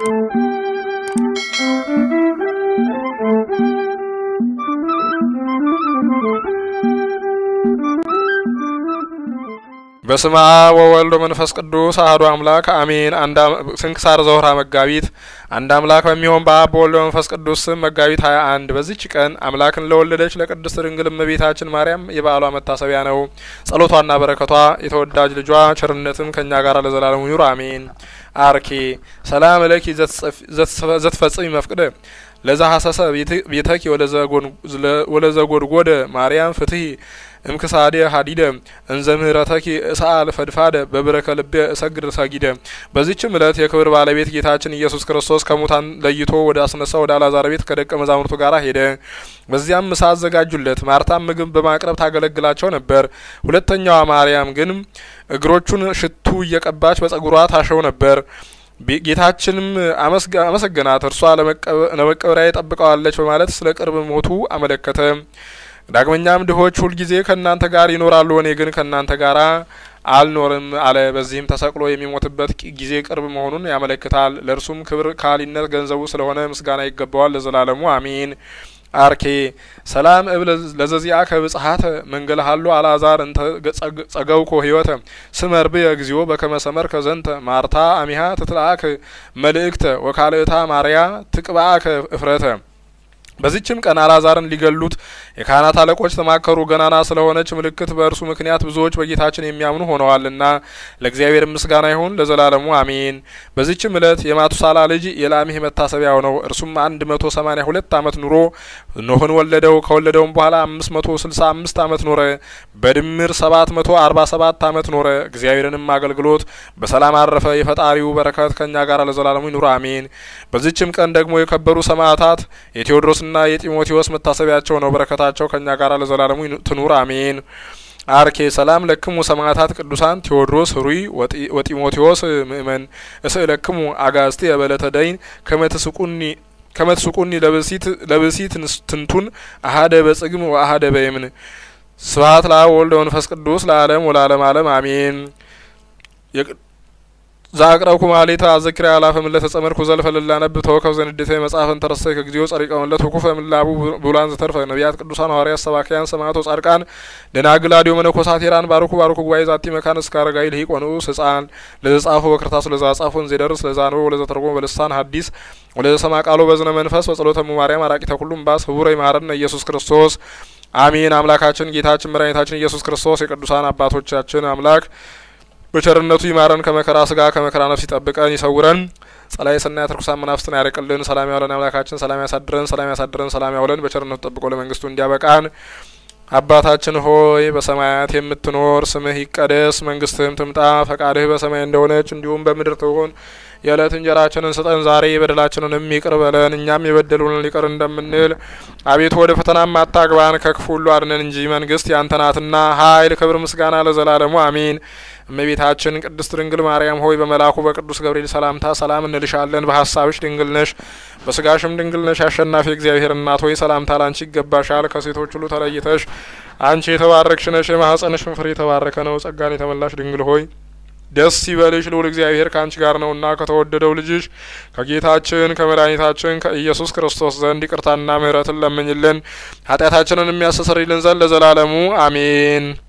በስመ አብ ወወልድ ወመንፈስ ቅዱስ አሐዱ አምላክ አሜን። አንድ ስንክሳር ዘወርኀ መጋቢት። አንድ አምላክ በሚሆን በአብ በወልድ በመንፈስ ቅዱስ ስም መጋቢት ሀያ አንድ በዚች ቀን አምላክን ለወለደች ለቅድስት ድንግል እመቤታችን ማርያም የበዓሏ መታሰቢያ ነው። ጸሎቷና በረከቷ የተወዳጅ ልጇ ቸርነትም ከእኛ ጋር ለዘላለሙ ይኑር አሜን። አርኬ ሰላም ለኪ ዘትፈጽሚ መፍቅደ ለዛ ሀሰሰ ቤተኪ ወለዘጎድጎደ ማርያም ፍትሂ እምክሳዴ ሀዲደ እንዘ ምህረተኪ እሳል ፈድፋደ በብረከ ልቤ እሰግድ ሰጊደ። በዚችም እለት የክብር ባለቤት ጌታችን ኢየሱስ ክርስቶስ ከሙታን ለይቶ ወደ አስነሳ ወደ አላዛር ቤት ከደቀ መዛሙርቱ ጋር ሄደ። በዚያም ምሳ አዘጋጁለት። ማርታም ምግብ በማቅረብ ታገለግላቸው ነበር። ሁለተኛዋ ማርያም ግን እግሮቹን ሽቱ እየቀባች በጸጉሯ ታሸው ነበር። ጌታችንም አመሰገናት። እርሷ ለመቀበሪያ ጠብቀዋለች በማለት ስለ ቅርብ ሞቱ አመለከተ። ዳግመኛም ድሆች ሁልጊዜ ከእናንተ ጋር ይኖራሉ፣ እኔ ግን ከእናንተ ጋር አልኖርም አለ። በዚህም ተሰቅሎ የሚሞትበት ጊዜ ቅርብ መሆኑን ያመለክታል። ለእርሱም ክብር ካሊነት ገንዘቡ ስለሆነ ምስጋና ይገባዋል ለዘላለሙ አሜን። አርኬ ሰላም እብል ለዘዚያ ከብጽሀተ መንገል ሀሎ አልአዛር እንተ ጸገውኮ ህይወተ ስመር ብየ እግዚኦ በከመ ሰመርከ ዘንተ ማርታ አሚሃ ትትልአክ መልእክተ ወካልእታ ማርያ ትቅብአከ እፍረተ። በዚችም ቀን አልአዛርን ሊገሉት የካህናት አለቆች ተማከሩ። ገናና ስለሆነች ምልክት በእርሱ ምክንያት ብዙዎች በጌታችን የሚያምኑ ሆነዋልና ለእግዚአብሔር ምስጋና ይሁን ለዘላለሙ አሜን። በዚችም እለት የማቱሳላ ልጅ የላሜህ መታሰቢያው ነው። እርሱም አንድ መቶ ሰማኒያ ሁለት አመት ኑሮ ኖህን ወለደው። ከወለደውም በኋላ አምስት መቶ ስልሳ አምስት አመት ኖረ። በድምር ሰባት መቶ አርባ ሰባት አመት ኖረ። እግዚአብሔርንም አገልግሎት በሰላም አረፈ። የፈጣሪው በረከት ከእኛ ጋር ለዘላለሙ ይኑር አሜን። በዚችም ቀን ደግሞ የከበሩ ሰማዕታት የቴዎድሮስ ና የጢሞቴዎስ መታሰቢያቸው ነው። በረከታቸው ከእኛ ጋር ለዘላለሙ ትኑር አሜን። አርኬ ሰላም ለክሙ ሰማዕታት ቅዱሳን ቴዎድሮስ ህሩይ ወጢሞቴዎስ ምእመን እስእለክሙ አጋስቲ የበለተ ደይን ከመትስቁኒ ከመትስቁኒ ለብሲት ትንቱን አሀደ በጽግም ወአሀደ በየምን ስብሀት ለአብ ወልድ ወመንፈስ ቅዱስ ለዓለም ወለዓለም ዓለም አሜን። ዛቅረብኩ ማሌታ አዘኪራ ያላፈ ምለት ተጸመድኩ ዘልፈ ልላነብ ተወከብ ዘንዴተ መጽሐፈን ተረሰይ ከጊዜው ጸሪቀ መለት ወኩፈ ምላቡ ብሉላን ዘተርፈ ነቢያት ቅዱሳን ሐዋርያት ሰባኪያን ሰማዕቶ ጻድቃን ደናግል አዲዮ መነኮሳት ሄራን ባርኩ ባርኩ ጉባኤ ዛቲ መካን እስከ አረጋዊ ልሂቅ ወንዑስ ህጻን ለዘጻፎ በክርታሱ ለዛ ጻፎን ዜደርስ ለዛ አንበ ወለዘ ተርጎም በልሳን ሐዲስ ወለዘ ሰማ ቃሎ በዝነ መንፈስ በጸሎተ ማርያም አራቂተ ኩሉም ባስ ህቡረ ይማረነ ኢየሱስ ክርስቶስ አሜን። አምላካችን ጌታችን መድኃኒታችን ኢየሱስ ክርስቶስ የቅዱሳን አባቶቻችን አምላክ በቸርነቱ ይማረን፣ ከመከራ ስጋ ከመከራ ነፍስ ይጠብቀን፣ ይሰውረን። ጸላይ ሰናያት ርኩሳን መናፍስትን ያርቅልን። ሰላም ያውለን አምላካችን፣ ሰላም ያሳድረን፣ ሰላም ያሳድረን፣ ሰላም ያውለን። በቸርነቱ ጠብቆ ለመንግስቱ እንዲያበቃን። አባታችን ሆይ በሰማያት የምትኖር ስምህ ይቀደስ፣ መንግስትህም ትምጣ፣ ፈቃድህ በሰማይ እንደሆነች እንዲሁም በምድር ትሁን። የዕለት እንጀራችንን ስጠን ዛሬ፣ በደላችንንም ይቅር በለን እኛም የበደሉንን ይቅር እንደምንል። አቤቱ ወደ ፈተናም አታግባን፣ ከክፉ ሁሉ አድነን እንጂ መንግስት ያንተ ናትና ኃይል፣ ክብር፣ ምስጋና ለዘላለሙ አሜን። እመቤታችን ቅድስት ድንግል ማርያም ሆይ በመልአኩ በቅዱስ ገብርኤል ሰላምታ ሰላም እንልሻለን። በሀሳብሽ ድንግል ነሽ፣ በስጋሽም ድንግል ነሽ። አሸናፊ እግዚአብሔር እናት ሆይ ሰላምታ ላንቺ ይገባሻል። ከሴቶች ሁሉ ተለይተሽ አንቺ የተባረክሽ ነሽ፣ የማኅፀንሽም ፍሬ የተባረከ ነው። ጸጋን የተመላሽ ድንግል ሆይ ደስ ይበልሽ፣ ልዑል እግዚአብሔር ከአንቺ ጋር ነውና ከተወደደው ልጅሽ ከጌታችን ከመድኃኒታችን ከኢየሱስ ክርስቶስ ዘንድ ይቅርታና ምሕረትን ለምኝልን ኃጢአታችንን የሚያስተሰርይልን ዘንድ ለዘላለሙ አሜን።